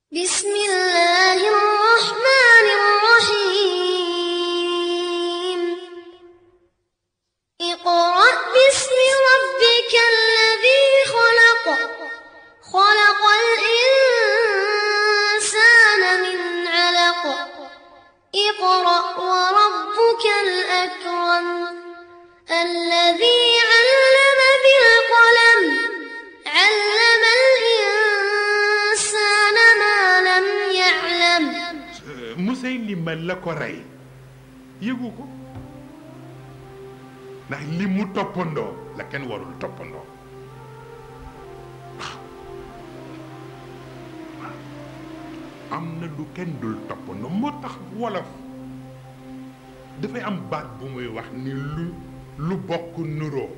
بسم الله الرحمن الرحيم اقرأ باسم ربك الذي خلق خلق الإنسان من علق اقرأ وربك الأكرم الذي علم بالقلم علم الإنسان ما لم يعلم Musaylima la ko rey yëgu ko ndax li mu toppandoo la kenn warul toppandoo waaw waaw am na lu kenn dul toppandoo moo tax wolof dafay am baat bu muy wax ni lu lu bokk nuroo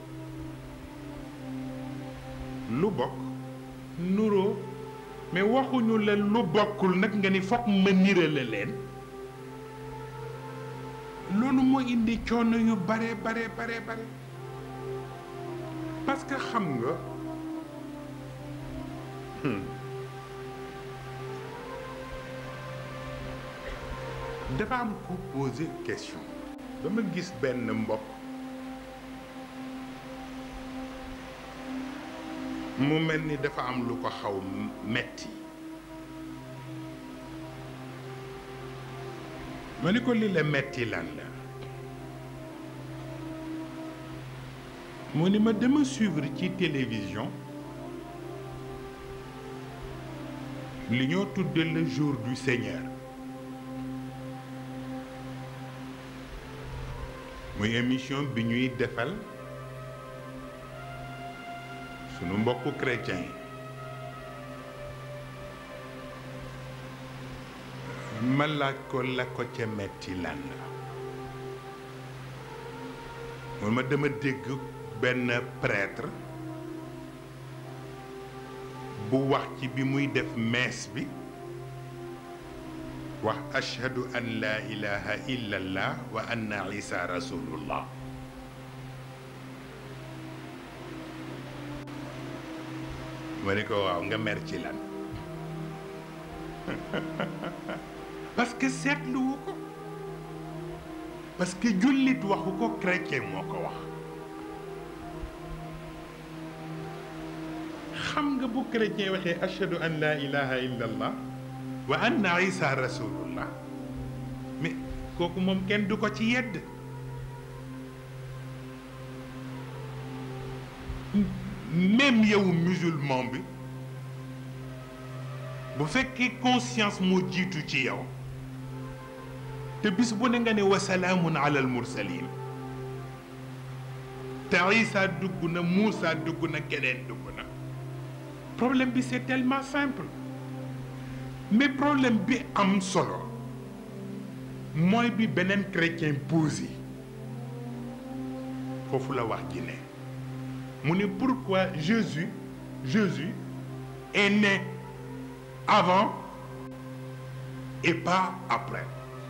lu bokk nuroo mais waxuñu la lu bokkul nag nga ni foog ma nirale leen loolu moo indi coono yu bare bare bare bare parce que xam nga hmm, dafa am ku posé question dama gis benn mbokk mu mel ni dafa am lu ko xaw metti ma ni ko li la metti lan la mu ni ma dama suivre ci télévision li ñoo tudde le jour du Seigneur muy émission bi ñuy defal sunu mbokku chrétien yi ma laaj ko la ko ca metti lan la mun ma dama dégg benn prêtre bu wax ci bi muy def mees bi wax ashhadu an la ilaha illa allah wa anna isa rasulullah ma ni ko waaw nga mer ci lan parce que seetluwu ko parce que jullit waxu ko chrétien moo ko wax xam nga bu chrétien waxee ashhadu an la ilaha illa allah wa anna isa rasulullah mais kooku moom kenn du ko ci yedd même yow musulman bi bu fekkee conscience moo jiitu ci yow te bis bu ne nga ne wasalaamun ala al mursalin te Isa dugg na Moussa dugg na keneen dugg na problème bi c'est tellement simple mais problème bi am solo mooy bi beneen chrétien posé foofu la wax ji ne mu ne pourquoi Jésus Jésus est né avant et pas après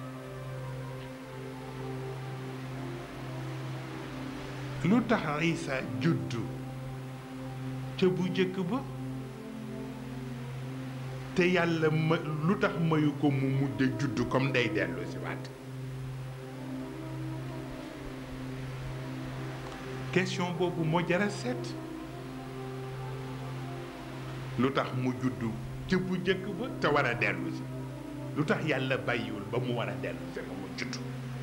lu tax Isa juddu ca bu jëkk ba te yàlla ma lu tax mayu ko mu mujj juddu comme day dellu si waat question boobu moo jara seet lu tax mu juddu ca bu jëkk ba te war a dellu si lu tax yàlla bàyyiwul ba mu war a dellu si nga mu juddu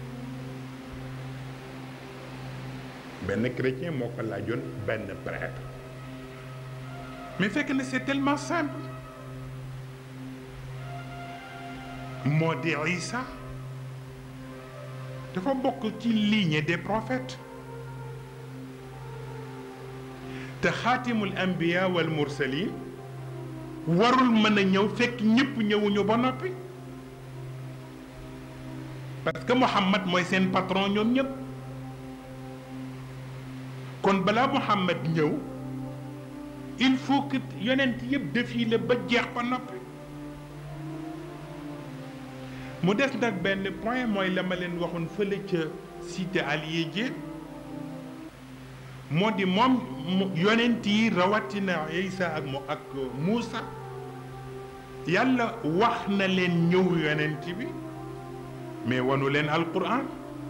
benn chrétien moo ko laajoon benn prêtre mais fekk na c'est tellement simple moo di Isa dafa bokk ci lignée des prophètes te xaatimul anbiya wal mursalin warul mën a ñëw fekk ñëpp ñëwuñu ba noppi parce que Muhammad mooy seen patron ñoom ñëpp kon balaa Muhammad ñëw il faut que yonent yëpp défilé ba jeex ba noppi mu des nag benn point mooy la ma leen waxoon fële ca cité Alié Diène moo di moom yonent yi rawatina Isa ak mo ak Muusa yàlla wax na leen ñëw yonent bi mais wanu leen alquran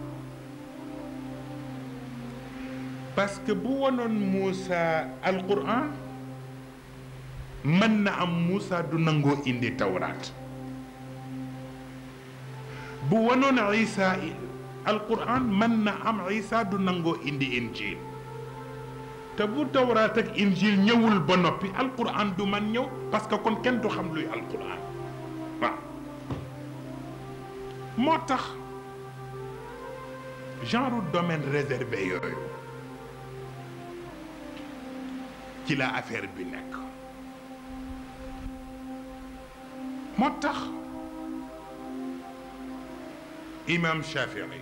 parce que bu wanoon Moussa alquran mën na am Moussa du nangoo indi tawraat bu wanoon Isa alquran mën na am Isa du nangoo indi injil te bu tawraat ak injil ñëwul ba noppi alquran du man ñëw parce que kon kenn du xam luy alquran waaw moo tax genre domaine réservé yooyu ci la affaire bi nekk moo tax imam Shafii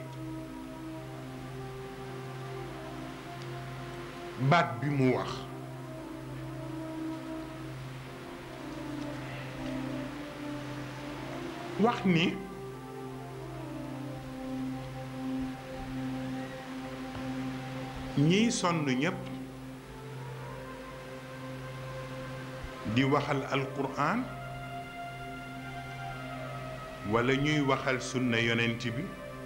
baat bi mu wax wax ni ñiy sonn ñépp di waxal alquran walla ñuy waxal sunna yonent bi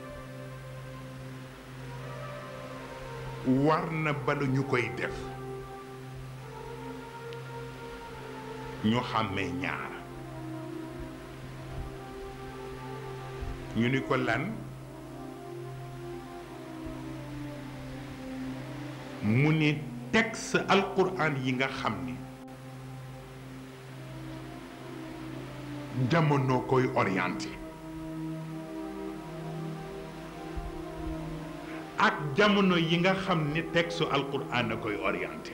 war na bala ñu koy def ñu xàmmee ñaar ñu ni ko lan mu ni texte alquran yi nga xam ni jamono koy orienté ak jamono yi nga xam ni texte alquran a koy orienté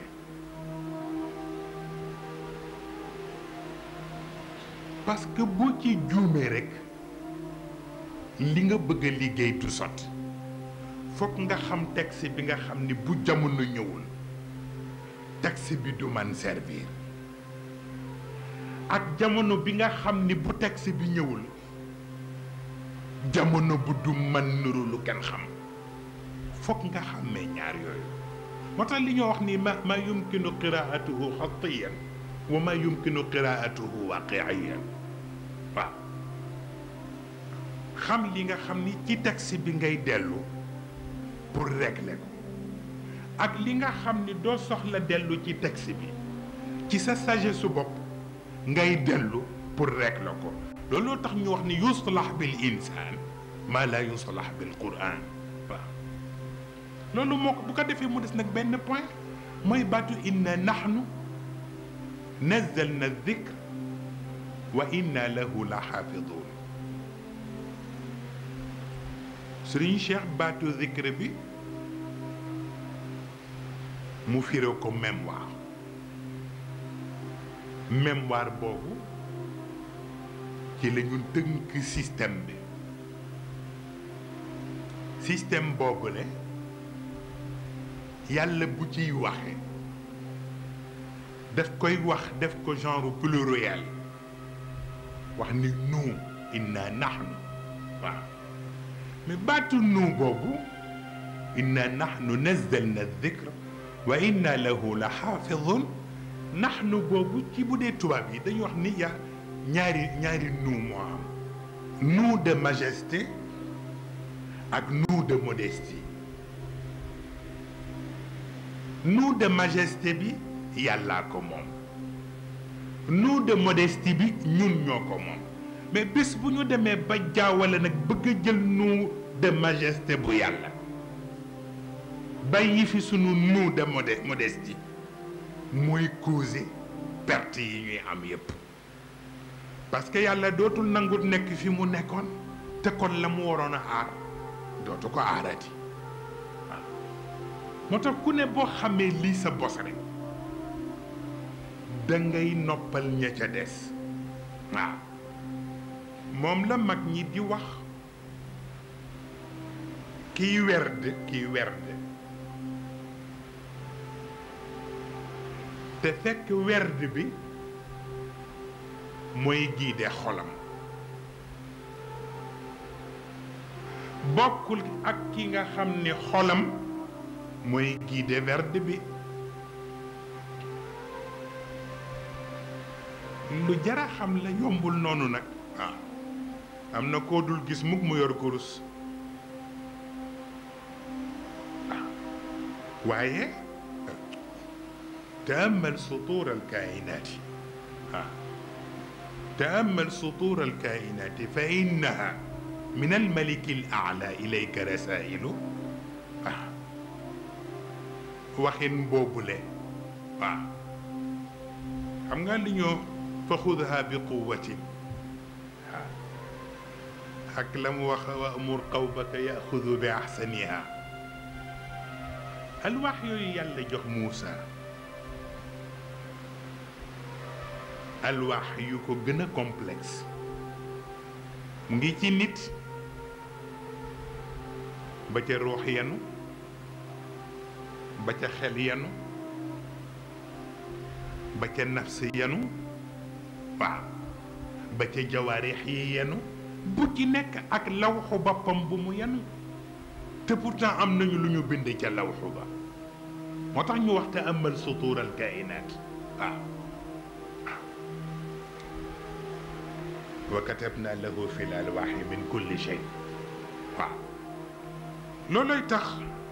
parce que boo ci juumee rekk li nga bëgg a liggéey du sotti fokk nga xam texte bi nga xam ni bu jamono ñëwul texte bi du man servir ak jamono bi nga xam ni bu texte bi ñëwul jamono bu du man nuru lu kenn xam fokk nga xàmmee ñaar yooyu moo tax li ñoo wax ni ma ma yumkinu qiraatuhu xatiyan wa ma yumkinu qiraatuhu waqiiyan waaw xam li nga xam ni ci texte bi ngay dellu pour régler ko ak li nga xam ni doo soxla dellu ci texte bi ci sa sagesse su bopp ngay dellu pour régler ko looloo tax ñu wax ni yuslah bil insaan maa laa yuslah bil quran waaw loolu moo ko bu ko defee mu des nag benn point mooy baatu inna nahnu nazzalna dikr wa inna lahu la xaafidun sëriñ Cheikh baatu zikr bi mu firé ko mémoire mémoire boobu ci la ñu tënk système bi système boobu le yàlla bu ciy waxe daf koy wax def ko genre pluriel wax ni nu inna nahnu waaw mais baatu nu boobu inna nahnu nazzalna dhikra wa inna lahu la xaafidun nahnu boobu ci bu dee tubaab yi dañuy wax ni ya ñaari ñaari nu moo am nu de majesté ak nu de modestie nu de majesté bi yàllaa ko moom nu de modestie bi ñun ñoo ko moom mais bés bu ñu demee ba jaawale nag bëgg a jël nu de majesté bu yàlla bàyyi fi sunu nu de modé modestie mooy causer perte yi ñuy am yépp parce que yàlla dootul nangut nekk fi mu nekkoon te kon la mu waroon a aar dootu ko aarati waaw moo tax ku ne boo xamee lii sa bos rek da ngay noppal ña ca des waaw moom la mag ñi di wax kiy werd kiy werd te fekk werd bi mooy giide xolam bokkul ak ki nga xam ni xolam mooy giide werd bi lu jara xam la yombul noonu nag waaw am na koo dul gis mukk mu yor kurus waaye taamal sutuur alkainaati ah taamal sutuur alkainaati fa innaha min almaliki alala ilayka rasailu ah waxin boobule waaw xam nga li ñoo fa xudha bi quwatin waaw ak la mu wax wa amur qawbaka yaxudu bi axsaniha alwax yooyu yàlla jox Muusa alwax yu ko gën a complexe mu ngi ci nit ba ca ruux yenu ba ca xel yenu ba ca nafs yenu waaw ba ca jawaarix yi yenu bu ci nekk ak lawxu boppam bu mu yenu te pourtant am nañu lu ñu bind ca lawxu ba moo tax ñu wax te amal sutuur al kainaat waaw wa katabna lahu fi l alwaaxi min kulli shay waaw looloy tax